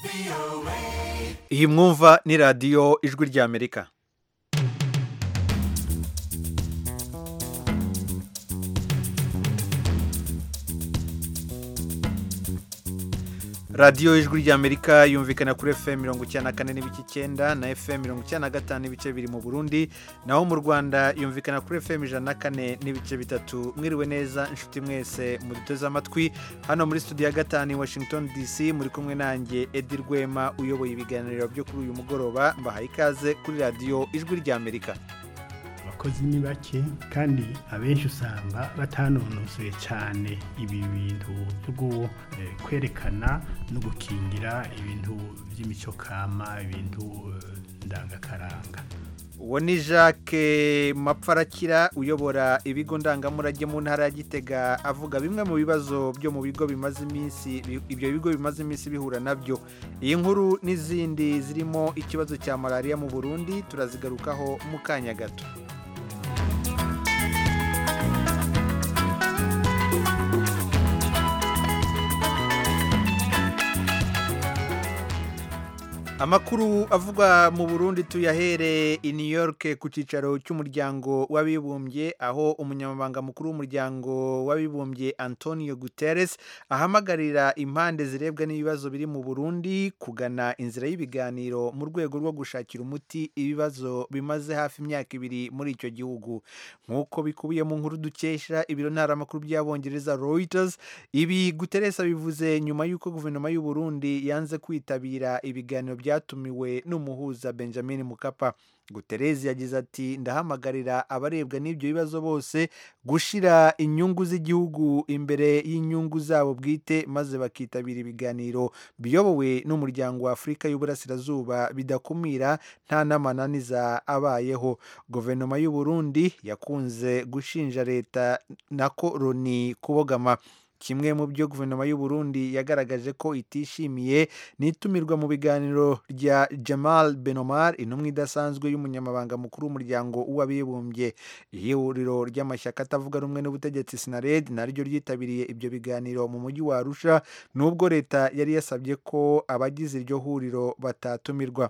iyi mwumva ni radiyo ijwi ry'amerika radiyo ijwi ry'amerika yumvikana kuri fm mirongo icyenda na kane n'ibice icyenda na fm mirongo icyenda na gatanu n'ibice bibiri mu burundi naho mu rwanda yumvikana kuri fm ijana na kane n'ibice bitatu mwiriwe neza inshuti mwese muduteze amatwi hano muri studio ya gatanu i washington dc muri kumwe nanjye edi rwema uyoboye ibiganiro byo kuri uyu mugoroba mbahaye ikaze kuri radiyo ijwi ry'amerika abakozi ni bake kandi abenshi usanga batanonosoye cyane ibi bintu byo kwerekana no gukingira ibintu by'imico kama ibintu ndangakaranga uwo ni jacques mapfarakira uyobora ibigo ndangamurage mu ntara ya gitega avuga bimwe mu bibazo byo mu bigo bimaze iminsi ibyo bigo bimaze iminsi bihura nabyo iyi nkuru n'izindi zirimo ikibazo cya malariya mu burundi turazigarukaho mu kanya gato amakuru avugwa mu burundi tuyahere i new york ku cyicaro cy'umuryango w'abibumbye aho umunyamabanga mukuru w'umuryango w'abibumbye antonio guterres ahamagarira impande zirebwa n'ibibazo biri mu burundi kugana inzira y'ibiganiro mu rwego rwo gushakira umuti ibibazo bimaze hafi imyaka ibiri muri icyo gihugu nk'uko bikubiye mu nkuru dukesha ibiro ntaramakuru by'abongereza reuters ibi guterres abivuze nyuma y'uko guverinoma y'u burundi yanze kwitabira ibiganiro byatumiwe n'umuhuza benjamin mukapa guterezi yagize ati ndahamagarira abarebwa n'ibyo bibazo bose gushyira inyungu z'igihugu imbere y'inyungu zabo bwite maze bakitabira ibiganiro biyobowe n'umuryango wa afurika y'uburasirazuba bidakumira nta n'amananiza abayeho guverinoma y'u Burundi yakunze gushinja leta na koroni kubogama kimwe mu byo guverinoma y'u Burundi yagaragaje ko itishimiye n'itumirwa mu biganiro rya Jamal Benomar intumwa idasanzwe y'umunyamabanga mukuru w'umuryango w'abibumbye ihuriro ry'amashyaka atavuga rumwe n'ubutegetsi Sinared naryo ryitabiriye ibyo biganiro mu mujyi wa Arusha nubwo leta yari yasabye ko abagize iryo huriro batatumirwa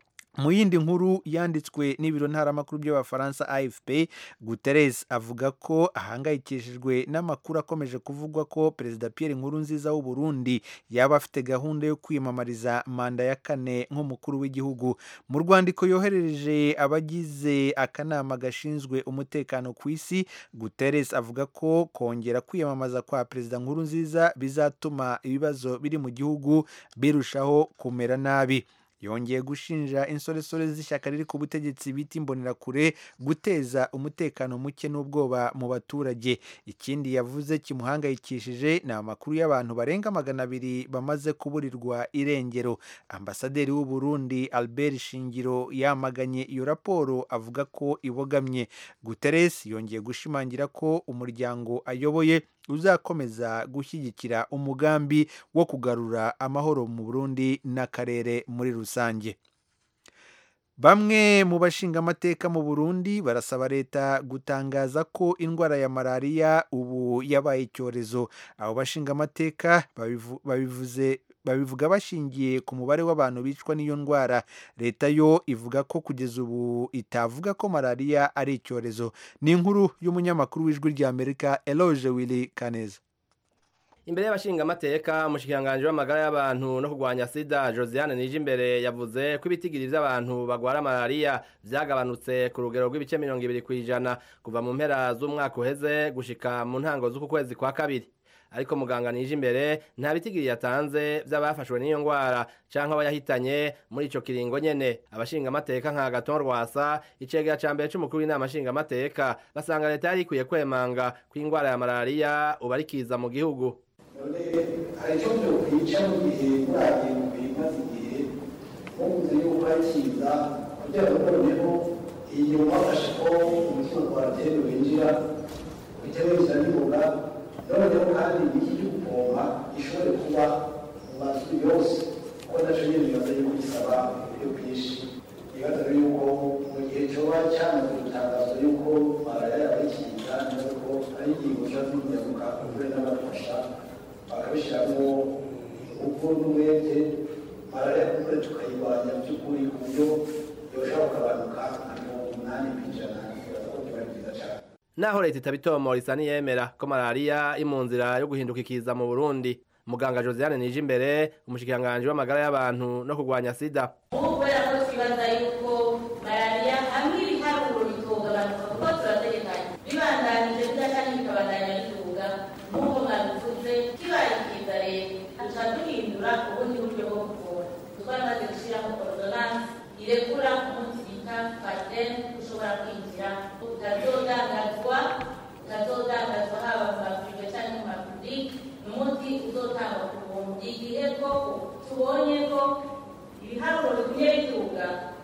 mu yindi nkuru yanditswe n'ibiro ntaramakuru by'abafaransa afp guterres avuga ko ahangayikishijwe n'amakuru akomeje kuvugwa ko perezida pierre nkurunziza w'u burundi yaba afite gahunda yo kwiyamamariza manda ya kane nk'umukuru w'igihugu mu rwandiko yoherereje abagize akanama gashinzwe umutekano ku isi guterres avuga ko kongera kwiyamamaza kwa perezida nkurunziza bizatuma ibibazo biri mu gihugu birushaho kumera nabi yongeye gushinja insoresore z'ishyaka riri ku butegetsi bita imbonerakure guteza umutekano muke n'ubwoba mu baturage ikindi yavuze kimuhangayikishije ni amakuru y'abantu barenga magana abiri bamaze kuburirwa irengero ambasaderi w'u Burundi albert shingiro yamaganye iyo raporo avuga ko ibogamye guterres yongeye gushimangira ko umuryango ayoboye uzakomeza gushyigikira umugambi wo kugarura amahoro mu Burundi n'akarere muri rusange bamwe mu bashingamateka mu Burundi barasaba leta gutangaza ko indwara ya malariya ubu yabaye icyorezo abo bashingamateka babivuze babivuga bashingiye ku mubare w'abantu bicwa n'iyo ndwara leta yo ivuga ko kugeza ubu itavuga ko malariya ari icyorezo ni inkuru y'umunyamakuru w'ijwi ry'amerika eloge willy kaneza imbere y'abashingamateka umushikiranganji w'amagara y'abantu no kurwanya sida josiane nije imbere yavuze ko ibitigiri by'abantu bagwara malariya byagabanutse ku rugero rw'ibice mirongo ibiri ku ijana kuva mu mpera z'umwaka uheze gushika mu ntango z'uku kwezi kwa kabiri ariko muganga nije imbere nta bitigiri yatanze by'abafashwe n'iyo ndwara canke abayahitanye muri ico kiringo nyene abashingamateka nka Gaton Rwasa icegera ca mbere c'umukuru w'inama nshingamateka basanga leta yari ikwiye kwemanga ko indwara ya malariya uba ari kiza mu gihugu none hari icyo byokwica mu gihe muragiye mu bimaze igihe muvuze yuko ari kiza kugira ngo noneho iyo mwafashe ko umutungo watera winjira bitewe n'inzira n'ingoga noneho kandi iki cyo gupompa gishobore kuba mu mazu yose kuko nacyo nyine bibaza yuko gisaba uburyo bwinshi bibaza yuko mu gihe cyoba cyamaze gutangazwa yuko malariya yaba ikiza neza ko ari ingingo ziba z'inyamuka kure n'abafasha bakabishyiramo ingufu n'umwete malariya kumbure tukayirwanya by'ukuri ku buryo yoshobora kugabanuka nka mirongo umunani ku ijana bibaza ko biba byiza cyane naho leta itabitomora isa niyemera ko malariya iri mu nzira yo guhinduka ikiza mu burundi muganga josiane nije imbere umushikiranganji w'amagara y'abantu no kurwanya sida ubu kubera ko twibaza yuko malariya hamwe ibiharuro bitogabanuka kuko turategekanye bibandanije bidacanye bikabandanya bituga nk'uko mwabivuze kibaye ikiza rero duca duhindura ubundi buryo bwo kuvura twamaze gushyiraho ordonance irekura umunsi bita patene ushobora kwinjira utazodangazwa utazodangazwa haba mu mavuriro cyangwa mu mapubulike ni umuti uzotangwa ku buntu igihe ko tubonye ko ibiharuro bigumye bituga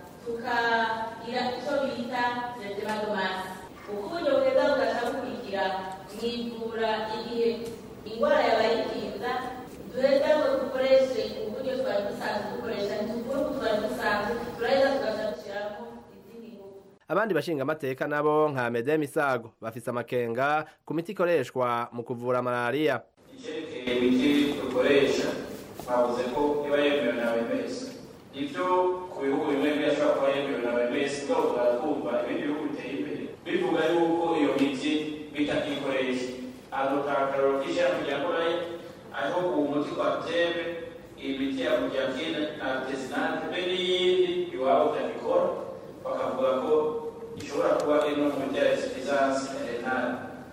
tukagira icyo bita zedemadomasi uko uburyo bwiza bugaca bukurikira mu ivura igihe indwara yabaye ikiza duheza ngo dukoreshe uburyo twari dusanzwe dukoresha ntitugure uko twari dusanzwe turaheza tugaca dushyiramo izindi ngufu abandi bashinga amateka nabo nka medem isago bafise amakenga ku miti ikoreshwa mu kuvura malariya icyerekeye imiti dukoresha twavuze ko iba yemewe na OMS ibyo ku bihugu bimwe bimwe ashobora kuba yemewe na OMS ubwo turatwumva ibindi bihugu biteye imbere bivuga yuko iyo miti bitakikoresha adotakaroro k'ishyirahamwe rya koraye aho uwo muti kwa tebe imiti ya mujakine na tesinante be n'iyindi iwabo utabikora bakavuga ko ishobora kuba iri no mu miti ya resipizansi renale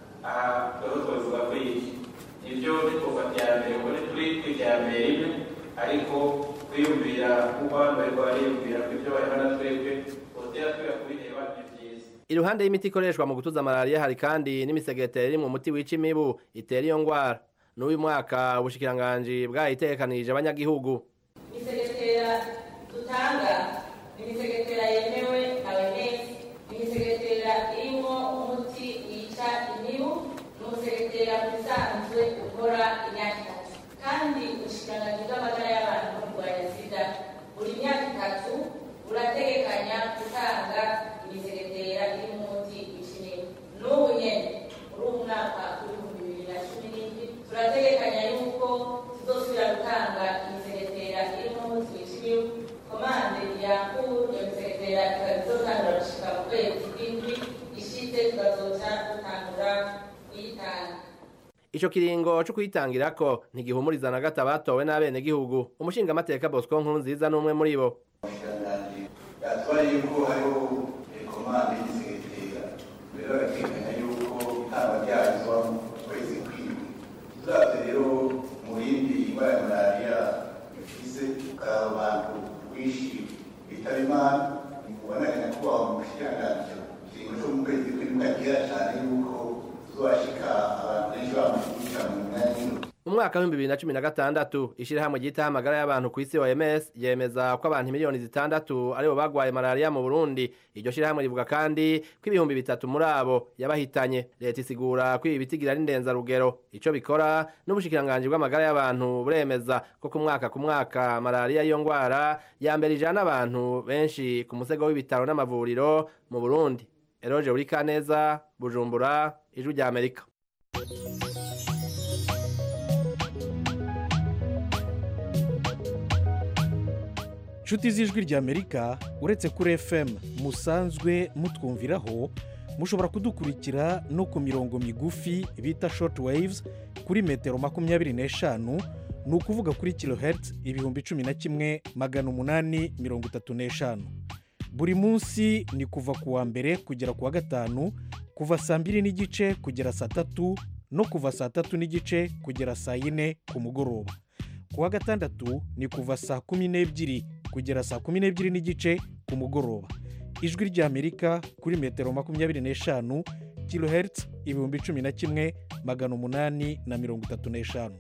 aha rero twabivuga ko iki nibyo ntitwufata iya mbere ngo turi ku iterambere rimwe ariko kwiyumvira nk'uko abantu bari bariyumvira ko ibyo barimo na twebwe botera twera kubireba ni byiza iruhande y'imiti ikoreshwa mu gutuza malariya hari kandi n'imisegeteri iri mu muti wica imibu itera iyo ngwara n'uyu mwaka ubushikiranganji bwayitekanirije abanyagihugu imisegetera dutanga ni imisegetera yemewe na OMS ni imisegetera irimo umuti wica imibu ni umusegetera usanzwe ukora imyaka itatu kandi ubushikiranganji bw'amagara y'abantu no kurwanya sida buri myaka itatu burategekanya gutanga imisegetera irimo umuti wica imibu n'ubu nyene muri uyu mwaka w'ibihumbi bibiri na cumi n'indwi turategekanya yuko tuzosubira gutanga imisegetera irimo umuti wica imibu komande yakuru iyo misegetera ikaba izotangura gushika mu kwezi kw'indwi ishitse tugazoca dutangura kuyitanga ico kiringo co kuyitangirako ntigihumuriza na gato abatowe n'abenegihugu umushingamateka bosco nkuru nziza n'umwe muri bo umushikiranganji yatwaye yuko hariho komande y'isegetera rero agateganya yuko itangwa ryazo mu kwezi kw'indwi turavye rero mu yindi indwara ya malariya ifise ukaraba abantu rwinshi bitaba imana ubonanya ko wa mushikiranganji ikiringo co mu kwezi kw'indwi kagira cane yuko tuzobashika abantu benshi bamushigikira mu mwanya w'indwi umwaka w'ibihumbi bibiri na cumi na gatandatu ishirahamwe ryitaho amagara y'abantu ku isi OMS yemeza ko abantu miliyoni zitandatu aribo bagwaye malariya mu Burundi iryo shirahamwe rivuga kandi ko ibihumbi bitatu muri abo yabahitanye leta isigura ko ibi bitigira ari ndenzarugero ico bikora n'ubushikiranganji bw'amagara y'abantu buremeza ko ku mwaka ku mwaka malariya y'iyo ngwara ya mbere ijana abantu benshi ku musego w'ibitaro n'amavuriro mu Burundi Eroje Urikaneza Bujumbura Ijwi rya Amerika nshuti z'ijwi ry'amerika uretse kuri fm musanzwe mutwumviraho mushobora kudukurikira no ku mirongo migufi bita short waves kuri metero makumyabiri n'eshanu ni ukuvuga kuri kilohertz ibihumbi cumi na kimwe magana umunani mirongo itatu n'eshanu buri munsi ni kuva ku wa mbere kugera ku wa gatanu kuva saa mbiri n'igice kugera saa tatu no kuva saa tatu n'igice kugera saa yine ku mugoroba ku wa gatandatu ni kuva saa kumi n'ebyiri kugera saa kumi n'ebyiri n'igice ku mugoroba ijwi ry'amerika kuri metero makumyabiri n'eshanu kilohertz ibihumbi cumi na kimwe magana umunani na mirongo itatu n'eshanu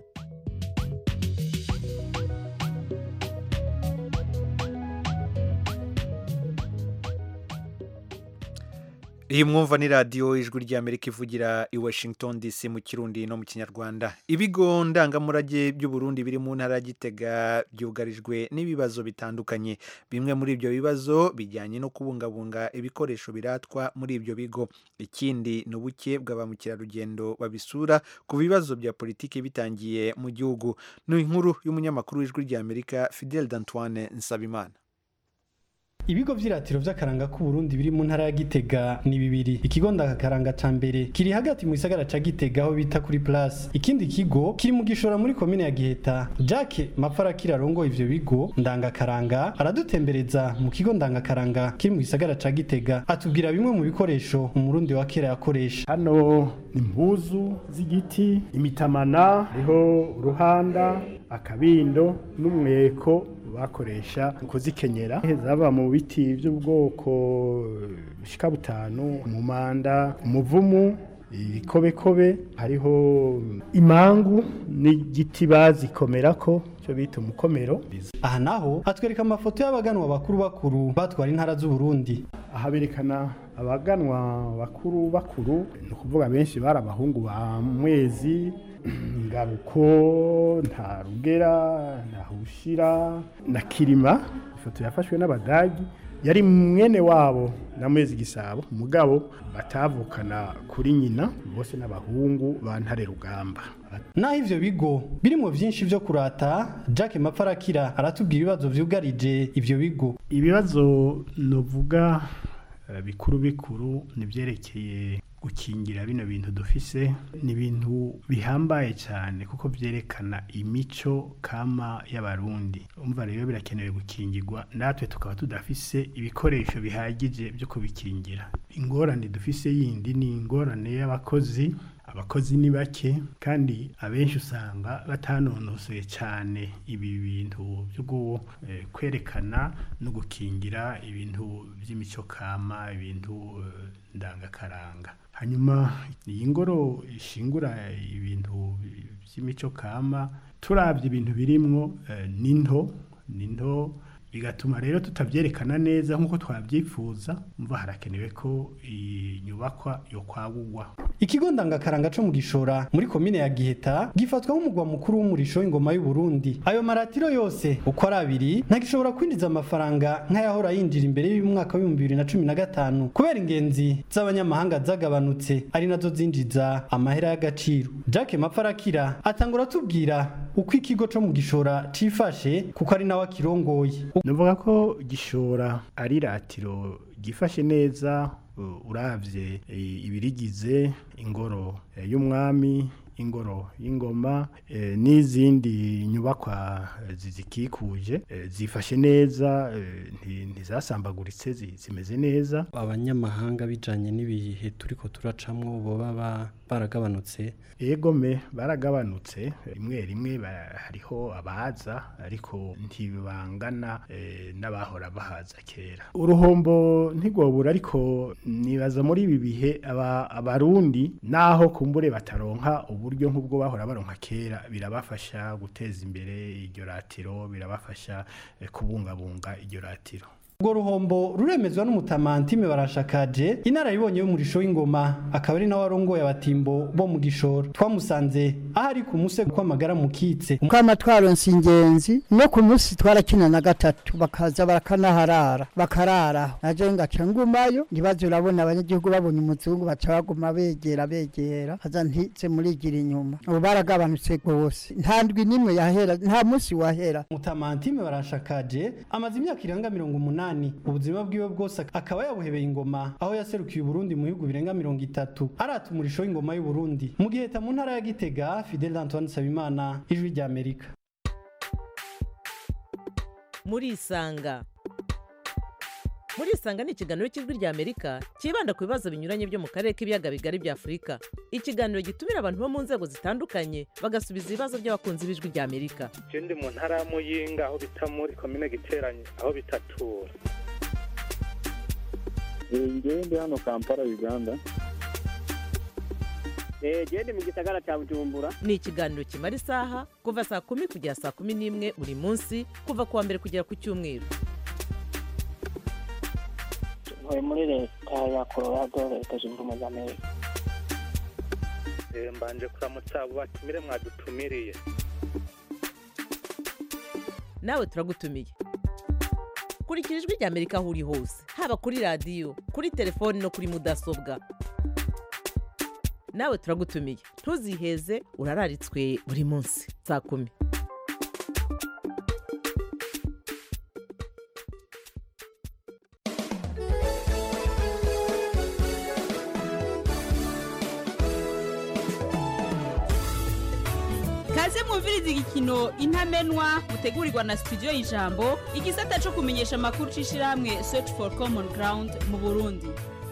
iyi mwumva ni radiyo ijwi ry'amerika ivugira i washington dc mu kirundi no mu kinyarwanda ibigo ndangamurage by'uburundi biri mu ntara ya gitega byugarijwe n'ibibazo bitandukanye bimwe muri ibyo bibazo bijyanye no kubungabunga ibikoresho biratwa muri ibyo bigo ikindi ni ubuke bwa ba mukerarugendo babisura ku bibazo bya politiki bitangiye mu gihugu ni inkuru y'umunyamakuru w'ijwi ry'amerika fidel d'antoine nsabimana ibigo vy'iratiro vy'akaranga k'uburundi biri mu ntara ya gitega ni bibiri ikigo ndakakaranga ca mbere kiri hagati mu gisagara ca gitega aho bita kuri place ikindi kigo kiri mu gishora muri komine ya giheta jacke mafarakira arongoye ivyo bigo ndangakaranga aradutembereza mu kigo ndangakaranga kiri mu gisagara ca gitega atubwira bimwe mu bikoresho umurundi wa kera yakoresha hano ni impuzu z'igiti imitamana hariho uruhanda akabindo n'umweko bakoresha kuzikenyera zaba mu biti by'ubwoko bishika butanu umumanda umuvumu ibikobekobe hariho imangu n'igiti bazikomerako cyo bita umukomero aha naho hatwereka amafoto y'abaganwa bakuru bakuru batwara intara z'uburundi aha berekana abaganwa bakuru bakuru ni ukuvuga benshi bari abahungu ba mwezi ngaruko nta rugera nta hushira na kirima ifoto yafashwe n'abadagi yari mwene wabo na mwezi gisabo mugabo batavukana kuri nyina bose n'abahungu ba ntare rugamba naho ivyo bigo birimo vyinshi vyo kurata Jacques Mapfarakira aratubwira ibibazo vyugarije ivyo bigo ibibazo novuga eh, bikuru bikuru nivyerekeye gukingira bino bintu dufise ni ibintu bihambaye cyane kuko byerekana imico kama y'abarundi umva rero birakenewe gukingirwa natwe tukaba tudafise ibikoresho bihagije byo kubikingira ingorane dufise yindi ni ingorane y'abakozi abakozi ni bake kandi abenshi usanga batanonosoye cyane ibi bintu byo gu- eh, kwerekana no gukingira ibintu by'imico kama ibintu eh, ndangakaranga hanyuma iyi ngoro ishingura ibintu by'imico kama turabye ibintu birimwo eh, ni nto ni nto bigatuma rero tutabyerekana neza nk'uko twabyifuza mva harakenewe ko iyi nyubakwa yo kwagurwa ikigo ndangakaranga co mu gishora muri komine ya giheta gifatwa nk'umugwa mukuru w'umurisho w'ingoma y'u Burundi ayo maratiro yose uko ari abiri ntagishobora kwinjiza amafaranga nk'ayahora yinjira imbere y'umwaka w'ibihumbi bibiri na cumi na gatanu kubera ingenzi z'abanyamahanga zagabanutse ari nazo zinjiza amahera y'agaciro Jacques Mapfarakira atangura atubwira uko ikigo co mu gishora cifashe kuko ari nawe akirongoye Nuvuga ko gishora ari ratiro gifashe neza uh, uravye eh, ibirigize ingoro eh, y'umwami ingoro y'ingoma eh, n'izindi nyubakwa eh, zizikikuje eh, zifashe neza eh, nti- ntizasambaguritse zi- zimeze neza abanyamahanga bijanye n'ibihe turiko turacamwo boba ba- baragabanutse egome baragabanutse rimwe rimwe ba- hariho abaza ariko ntibangana eh, n'abahora bahaza kera uruhombo ntigobura ariko nibaza muri ibi bihe aba- abarundi naho kumbure bataronka uburyo nk'ubwo bahora baronka kera birabafasha guteza imbere iryo ratiro birabafasha eh, kubungabunga iryo ratiro urwo ruhombo ruremezwa n'umutamantime barashakaje inararibonye y'umurisho w'ingoma akaba ari nawe arongoye abatimbo bo mu gishoro twamusanze aho ari ku musego kw'amagara mukitse kwama twaronse ingenzi no ku munsi twarakina na gatatu bakaza barakanaharara bakararaho naje ngaca ngumayo ntibaze urabona abanyagihugu babonye umuzungu baca baguma begera begera haza ntize murigira inyuma ubu baragabanutse rwose nta ndwi n'imwe yahera nta munsi wahera mutamantime barashakaje amaze imyaka irenga mirongo umunani ubuzima bwiwe bwose akaba yabuhebeye ingoma aho yaserukiye uburundi mu bihugu birenga mirongo itatu arata umurisho w'ingoma y'uburundi mu giheta mu ntara ya gitega fidel antoine nsabimana ijwi ry'amerika murisanga murisanga ni ikiganiro cy'ijwi ry'amerika cyibanda ku bibazo binyuranye byo mu karere k'ibiyaga bigari bya afurika ikiganiro gitumira abantu bo mu nzego zitandukanye bagasubiza ibibazo by'abakunzi b'ijwi ry'amerika je ndi mu ntara ya muyinga aho bita muri komine giteranye aho bitatura ngewe ndi hano kampala uganda genda mu gisagara cya bujumbura ni ikiganiro kimara isaha kuva saa kumi kugera saa kumi n'imwe buri munsi kuva ku wa mbere kugera ku cyumweru ntuye muri leta ya colorado leta zunze ubumwe za amerika Eh, mbanje kuramutsa abo batumire mwadutumiriye nawe turagutumiye kurikira ijwi rya amerika aho uri hose haba kuri radiyo kuri telefoni no kuri mudasobwa nawe turagutumiye ntuziheze urararitswe buri munsi saa kumi kaze mwumviriza igikino intamenwa mutegurirwa na studio y'ijambo igisata cyo kumenyesha amakuru c'ishirahamwe search for common ground mu burundi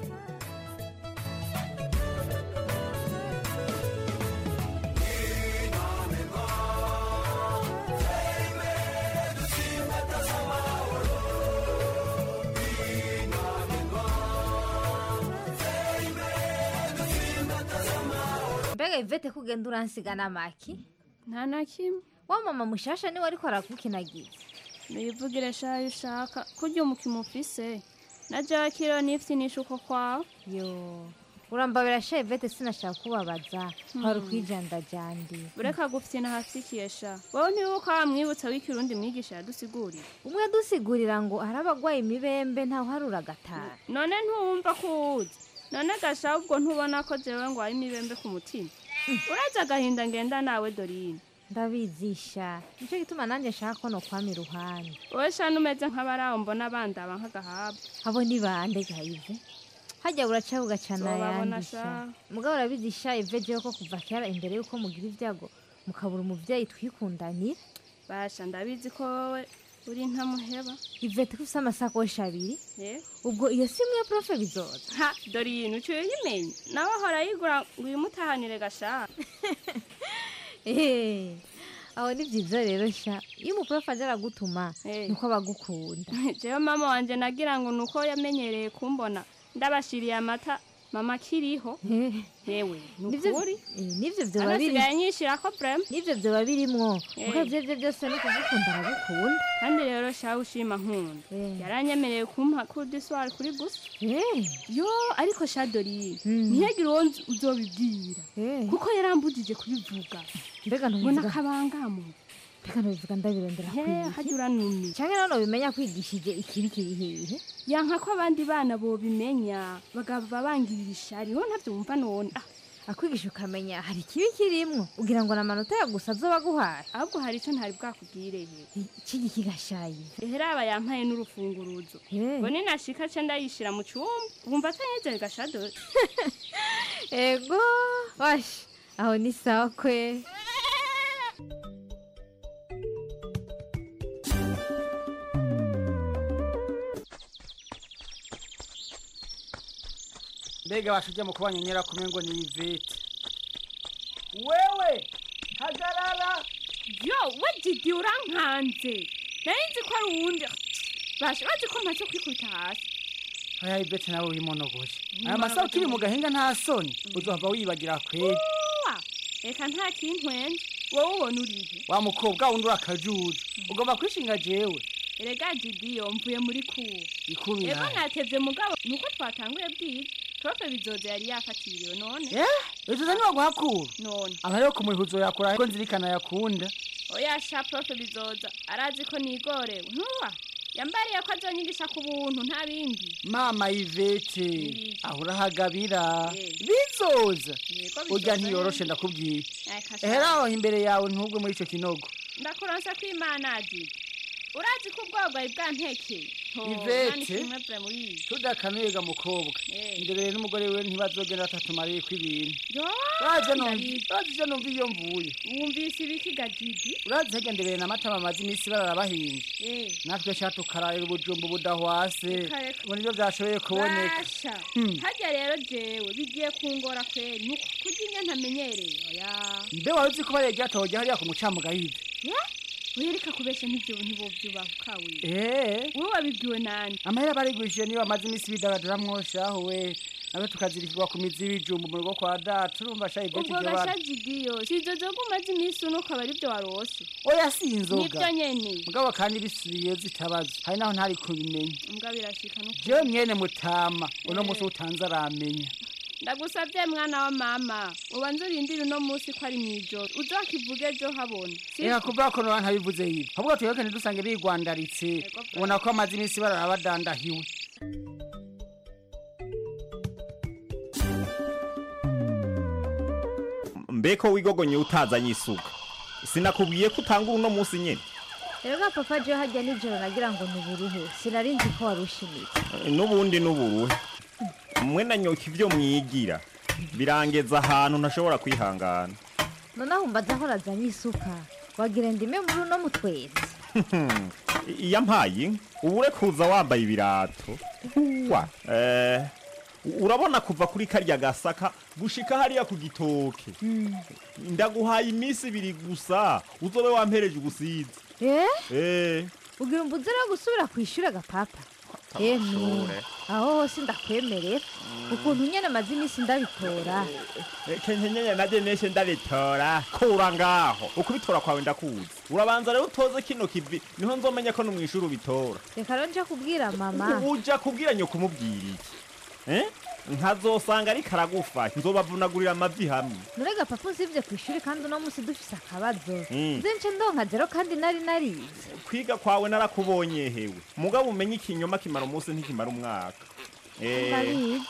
mbega ivete kugenda uransiga n'amaki nta na kimwe wa mama mushasha niwe ariko arakukinagiza nuyivugire shayo ushaka kurya umukino ufise na jakiro nifitinisha uko kwawe yo urambabira sha ivete sinashaka kubabaza kwari ukwijandajandi ureka gufite nahasikiye sha wowe ntiwibuka wamwibutsa w'ikirundi mwigisha yadusigurira umwe adusigurira ngo hari abagwaye imibembe ntawe harura agatara none ntuwumva ko uwuzi none gasha ubwo ntubona ko jewe ngo ari imibembe ku mutima urazi agahinda ngenda nawe dorine ndabizisha nicyo gituma nanjye nshaka ko nokwama iruhande wowe shana umeze nk'abaraho mbona bandaba nk'agahabwa abo ni bande gayive hajya buraca bugacana Zobabona yandisha sha. mugabo urabizisha ive jewe ko kuva kera imbere yuko mugira ibyago mukabura umuvyeyi twikundaniye basha ndabizi ko wowe uri ntamuheba ivete ko ufise amasakoshi abiri Eh? ubwo iyo simu ya profe bizoza ha dorine uciye uyimenye nawe ahora yigura ngo uyimutahanire gashaka Eh, aho ni byiza rero sha iyo umuprofe aje aragutuma nuko abagukunda jewe mama wanje nagira ngo nuko yamenyereye kumbona ndabashiriye amata mama akiriho yewe Nivyo- nukuri eh, nivyo vyoba biri anasigaye nyishirako vrema nivyo vyoba birimwo Eh. muko ivyo vyo byose ni kugukunda aragukunda kandi rero shawe ushima nkunda yaranyemereye kumpa kudiswari kuri gusa yo ariko sha dorine ntiyagire uwo nzi uzobibwira kuko yarambujije kubivuga mbega ngo ntubivuga nakabangamo mbega ntubivuga ndabirondera He, hajya uranumye canke none ubimenya kwigishije ikibi kiri hehe yanka ko abandi bana bobimenya bagava bangirira ishari ho ntavyo wumva none ah akwigisha ukamenya hari ikibi kirimwo ugira ngo namanota ya gusa azoba aguhaye ahubwo hari ico ntari bwakubwireye ikigi kigashaye eheraba yampaye n'urufunguruzo ngo ninashika ce ndayishira mu cumba wumva atanyezere gashado ego washi aho ni sawa kwe mbega bashujya mu kubanyonyera kumwe ngo ni ivete wewe hagarara yo we didi urankanze nari nzi ko ari uwundi basha bazi ko mpaze kwikubita hasi aya ivete nawe wimonogoje aya Wimonogoje masaha ukiri mu ngo- gahinga nta soni uzohava wibagira kweri uwa reka nta kintwenze wowe ubona urihe wa mukobwa wundi urakajuju ugomba kwishinga jewe erega didi yo mvuye muri kuwo ikubira ego natevye mugabo nuko twatanguye bwiza profe bizoza yari yafatiriwe none eh bizoza niwa guhakura none aba rero ku muhizo yakura ko nzirikana yakunda oya sha profe bizoza arazi ko nigorewe ntuwa yambariye ko azonyigisha ku buntu nta bindi mama ivete aho urahagabira Eh. bizoza Yego, bizoza urya nyene. ntiyoroshe ndakubwiye Eka sha. ehera aho imbere yawe ntugwe muri ico kinogo ndakuronsa ko imana didi urazi ko ubwogwayi bwantekeye ivete muri tudakanuye ga mukobwa Eh. imbere n'umugore we ntibazogenda batatumariye ko ibintu yo uraje numva ndabizi. uraje ivyo numva iyo mvuye wumvise ibiki ga didi urazi hagendereye n'amata bamaze iminsi bararabahinze Eh. natwe sha tukararira ubujumbu budahwase Reka, reka. ngo nivyo vyashoboye kuboneka basha Hmm. harya rero jewe bigiye kungora kweri nuko kurya inya ntamenyereye oya mbe wari uzi ko bariye ryatohoje hariya ku mucamugayive ye oya reka kubesha nk'ivyo ntibovyubahuka we Eh. wowe wabibwiwe nande amahera barigurishije niyo bamaze iminsi bidagadura mwoshaho we nawe tukazirikirwa ku mizi y'ibijumbu mu rugo kwa data urumva sha ivete ubwo ibyo bana gashajigiyo si ibyo byo umaze iminsi uno ukaba ari byo warose oya si inzoga nibyo nyene mugabo kandi bisubiye zitabaza hari naho ntari kubimenya mbwa birashika no jewe mwene mutama uno munsi utanze aramenya ndagusabye mwana wa mama ubanze urindire uno munsi ko ari mw'ijoro uze wakivuge ejo habona si reka kuvuga ko noba ntabivuze yibi ahubwo tuyeke ntidusange bigwandaritse ubona ko amaze iminsi barara badandahiwe mbeko wigogonye utazanye isuka sinakubwiye ko utanga uno munsi nyene rero papa je hajya nijoro nagira ngo nuburuhe sinari nzi ko warushimitse n'ubundi n'uburuhe mwe na nyoka ibyo mwigira birangeza ahantu ntashobora kwihangana noneho mbaza aho razanye isuka wagira ndime muri uno mutwezi iyo mpaye inka uba urekuza wambaye ibirato wa eh, urabona kuva kuri karya gasaka gushika hariya ku gitoke ndaguhaye iminsi ibiri gusa uzobe wampereje ubusizi eh eh ugira umbuze rero gusubira ku ishuri agapapa emwe Amashure. aho hose ndakwemerera ukuntu nyene amaze iminsi ndabitora kenkenyenye naje neshe ndabitora kura ngaho ukubitora kwawe ndakuzi urabanza rero utoze kino kivi niho nzomenya ko no mwishuri ubitora reka rero nje kubwira mama uja kubwira nyoko umubwira iki eh nkazosanga ariko aragufa nzobavunagurira amavi hamwe nurega papa usibye ku ishuri kandi uno munsi dufise akabazo Mm. nze nce ndonka zero kandi nari narize kwiga kwawe narakubonye hewe mugabo umenye ikinyoma kimara umunsi ntikimara umwaka Eh, ndabizi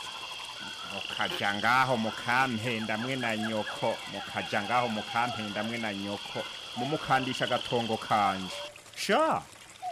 mukaja ngaho mukampenda mwe na nyoko mukaja ngaho mukampenda mwe na nyoko mumukandisha agatongo kanje sha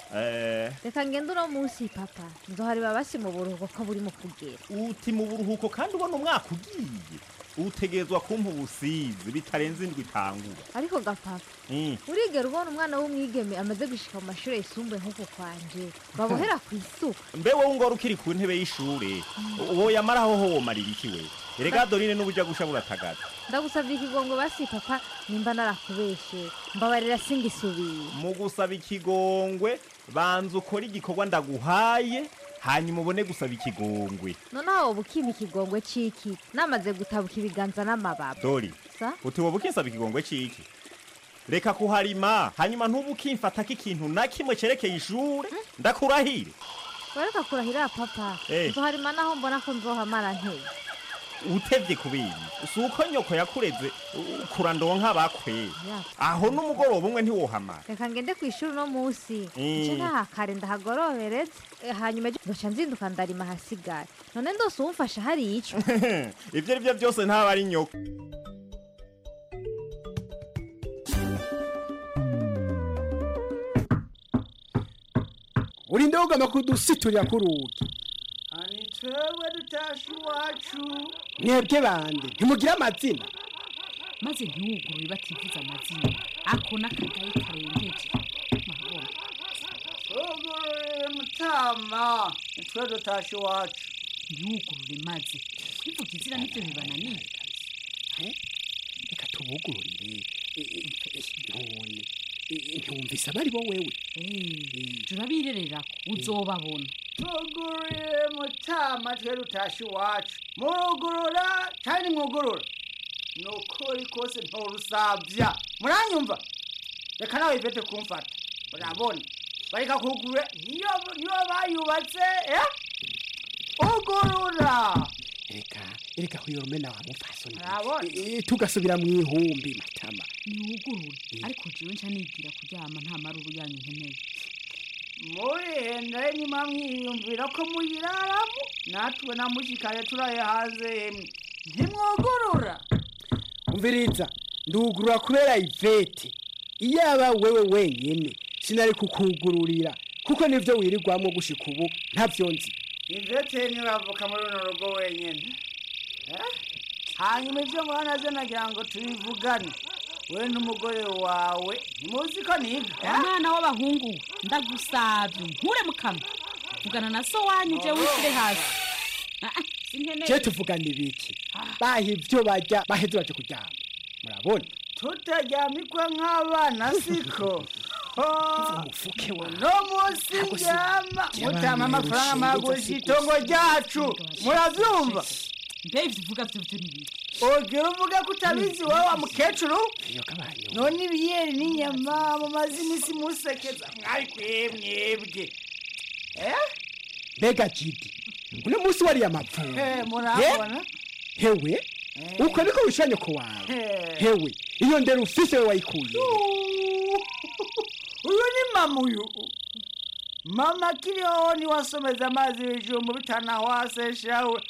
eh reka ngende uno munsi papa nzohareba basi mu buruhuko ko buri mu kugera uti mu buruhuko kandi ubona umwaka ugiye utegerezwa kumpa ubusizi bitarenze indwi itangura ariko gapapa Mm. urigera ubona umwana w'umwigeme amaze gushika mu mashuri yisumbuye nk'uko kwanje babohera ku isuka mbe wowe ngora ukiri ku ntebe y'ishure uwo yamaraho ho womarira iki we erega dorine n'ubuja gusha buratagaza ndagusabye ikigongo basi papa nimba narakubeshe mbabarira singisubiye mu gusaba ikigongwe banza ukora igikorwa ndaguhaye hanyuma ubone gusaba ikigongwe noneho wowe ukimpa ikigongwe c'iki namaze gutabuka ibiganza n'amababa dori sa uti wowe ukinsaba ikigongwe c'iki reka kuharima hanyuma ntubu ukimfatako ikintu na kimwe cerekeye ishure ndakurahire wareka kurahira papa Eh. nzoharima naho mbona ko nzohamara nteye utevye kubindi si uko nyoko yakureze u- kurandonka bakwe Ya. aho n'umugoroba umwe ntiwohamara reka ngende ku ishuri uno munsi Mm. nce ntahakare ndahagorobereze Eh, hanyuma ejo nzoca nzinduka ndarima ahasigaye none ndose uwumfasha hari ico ivyo ari vyo byose ntaba ari nyoko urinde wugama kudusiturira ku rugi ani twebwe dutashe iwacu mwebwe bande ntimugira amazina maze ntiwugurure bativuze amazina ako n'akagayi karengeje murabona tugurure mutama nitwe dutashe iwacu ntiwugurure maze kwivuga izina nibyo bibananiye reka tubugururire none ntiwumvise abari bo wewe turabirerera uzobabona tugurure mutama twe dutashe iwacu murugurura cyane mwugurura ni ukuri kose ntorusabya muranyumva reka nawe ivete kumfata urabona bareka kugurura niyo niyo bayubatse eh ugurura reka reka huyorome nawe amufasoni Urabona? tugasubira mu ihumbi matama ntiwugurure ariko jewe nca nigira kuryama nta maruru yanyu nkeneye murihenda nyuma mwiyumvira ko muyiraramo natwe na mushikare turaye hanze yemwe ntimwugurura umviriza ndugurura kubera ivete iyaba wewe wenyene sinari kukugururira kuko nivyo wirirwamwo gushika ubu ntavyo nzi ivete ntiravuka muri runo rugo wenyine Eh? hanyuma ibyo mubona ze nagira ngo tubivugane we n'umugore wawe ntimuzi ko niga umwana w'abahungu ndagusabye nkure mu kanwa vugana na so wanyu je wishyire hasi Ah, ah, sinkeneye je tuvugana ibiki baha ivyo barya baheze baje kuryama murabona tutaryamikwa nk'abana siko umufuke wa no munsi njyama mutama amafaranga magurisha itongo ryacu muravyumva mbe ivyo uvuga vyo vyo n'ibiki ogera uvuga ko utabizi wowe wa mukecuru none ibiyeri n'inyama mumaze iminsi musekeza mwari kwemwebwe mbega jidi uno munsi wariye amapfundo Eh, murabona hewe uko niko wishanye ku wawe hewe iyo ndero ufise we wayikuye uyu ni mama uyu mama kiriho niwasomeza amazi hejuru mu bitana waseshawe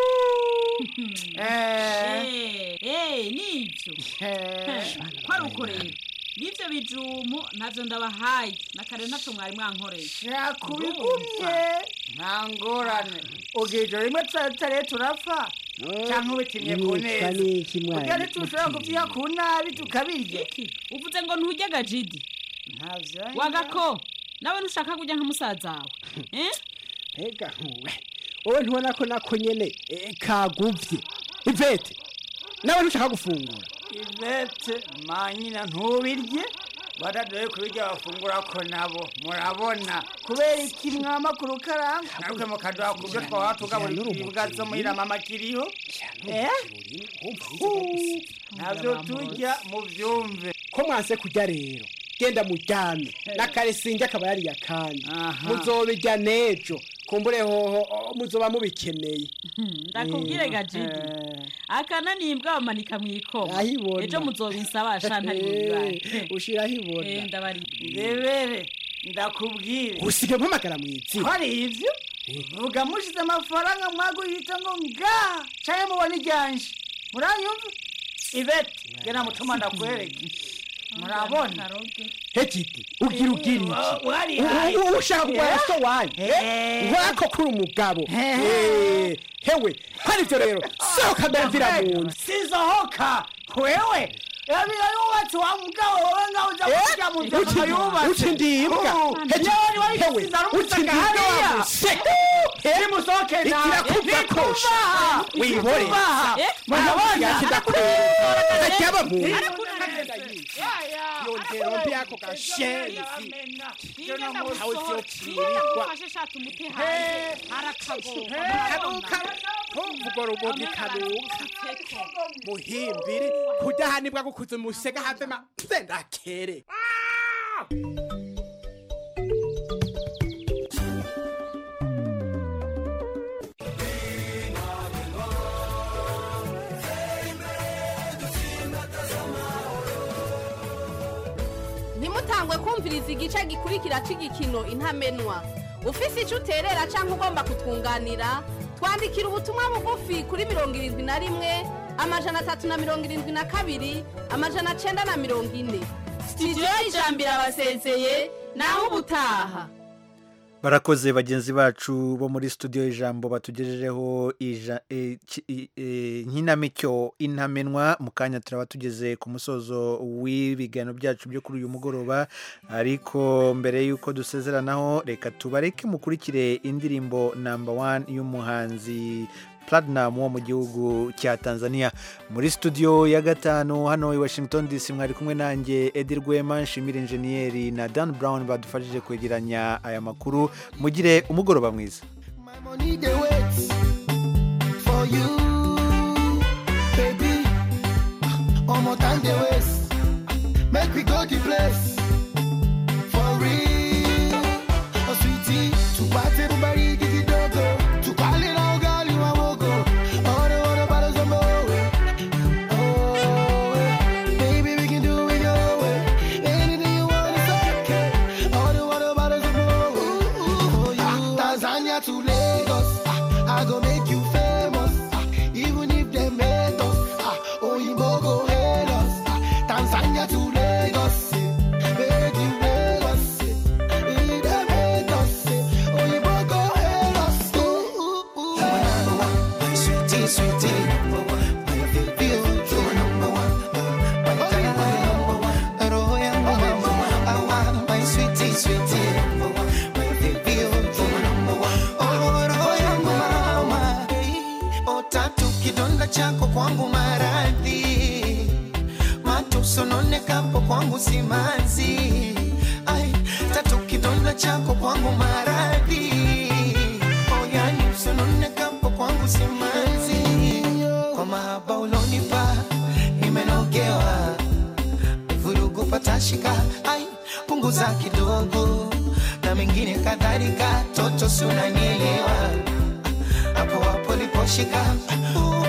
Eh, eh, nivyo ko ari uko rero n'ivyo bijumu ntavyo ndabahaye na kare ntaco mwari mwankoreye kubigumye nta ngorane ubwije rimwe tutare turapfa cyangwa ubitimye ku Mwitwa neza n'iki mwana? burya ntitushobora kubyiha ku nabi tukabirya uvuze ngo ntujya gajidi ntavyo wagako nawe ntushaka kujya nka musaza wawe eh? mbega ntuwe wowe ntubona ko nako nyene eh, kaguvye ivete nawe ntushaka gufungura ivete manyina ntubirye badadoye kubirya bafungura ko nabo murabona kubera iki mwama ku rukaranga natwe mukaduha ku byo twaba tugaburira ibibwa zo muhira mama kiriho Eh? navyo turya muvyumve ko mwanse kurya rero genda muryame na kare sinjye akaba yariye akandi muzobirya nejo kumbure hoho oh, muzoba mubikeneye ndakubwire gajidi akana nimbwa bamanika mw'ikoma Ahibona. ejo muzobinsabasha ntari bubibare ushiraho ibona Eh, ndabari ndebere ndakubwire usige mpamagara mw'izina hari ivyo vuga mushize amafaranga mwaguhita ngo nga canke mubona iryanje muranyumva ivete gena mutuma ndakwereke murabona hegiti ugira ugira Wa- wari iki hayi. U- u- ushaka kugwara so wanyu Eh. wako kuri umugabo Eh, hewe hari ivyo rero sohoka ndamvira mu nzu sizohoka wewe yabira yubatse wa mugabo wowe ngaho uja kurya mu nzu uti- yubatse uti ndimbwa. Heti- Yoni wari hewe, gusiza uti rumusaka ndimbwa hariya wamuseka. nimusohoke nawe ikirakuva kosha Nikubaha. wibore Nikubaha. murabona yakidakwereka ajyaba mu yongera mbi ako gashenzi aho zyokirirwa kanuka ntumvugo rubogi kanuka muhimbiri kudahanibwa gukuza umusega havema sendakere ntimutangwe kumviriza igice gikurikira cy'igikino intamenwa ufise icyo uterera cyangwa ugomba kutwunganira twandikira ubutumwa bugufi kuri mirongo irindwi na rimwe amajana atatu na mirongo irindwi na kabiri amajana cyenda na mirongo ine sitidiyo y'ijambo irabasezeye naho ubutaha barakoze bagenzi bacu bo muri studio ijambo batugejejeho ija- e, ki- i- e, nkinamico intamenwa mu kanya turaba tugeze ku musozo w'ibiganiro byacu byo kuri uyu mugoroba ariko mbere y'uko dusezeranaho reka tubareke mukurikire indirimbo namba wani y'umuhanzi Platinum wo mu gihugu cya Tanzania muri studio ya gatanu hano i Washington DC mwari kumwe nanjye Edi Rwema nshimira injeniyeri na Dan Brown badufashije kwegeranya aya makuru mugire umugoroba mwiza money they wait for you, baby. One more time they waste. Make we go the place for real. Oh sweetie, to party everybody get it dogo. To call it all girl you a wogo. All the water bottles of moe. Oh, eh. baby we can do it your way. Anything you want is okay. All the water bottles of moe. For you, Tanzania to Lagos. Ah, I go make you famous. Ah, even if they hate us. Ah, Oyinbo go hate us. Ah, Tanzania to Lagos. eh, Make you Lagos. eh, if they hate us. eh, Oyinbo go hate us. Ooh, ooh, ooh. You're my number one, sweetie, sweetie. Number one, my baby, oh, you're my number one. My darling, my number one. Roho yangu number one. I want my sweetie, sweetie. Number one, my baby, oh, you're my number one. Oh, roho yangu mama. Oh, tatu kidonda chako kwangu maradhi matusononekapo kwangu simanzi ai tatu kidonda chako kwangu maradhi oh, yani usononekapo kwangu simanzi shika ai punguza kidogo na mengine kadhalika toto si unanielewa hapo hapo liposhika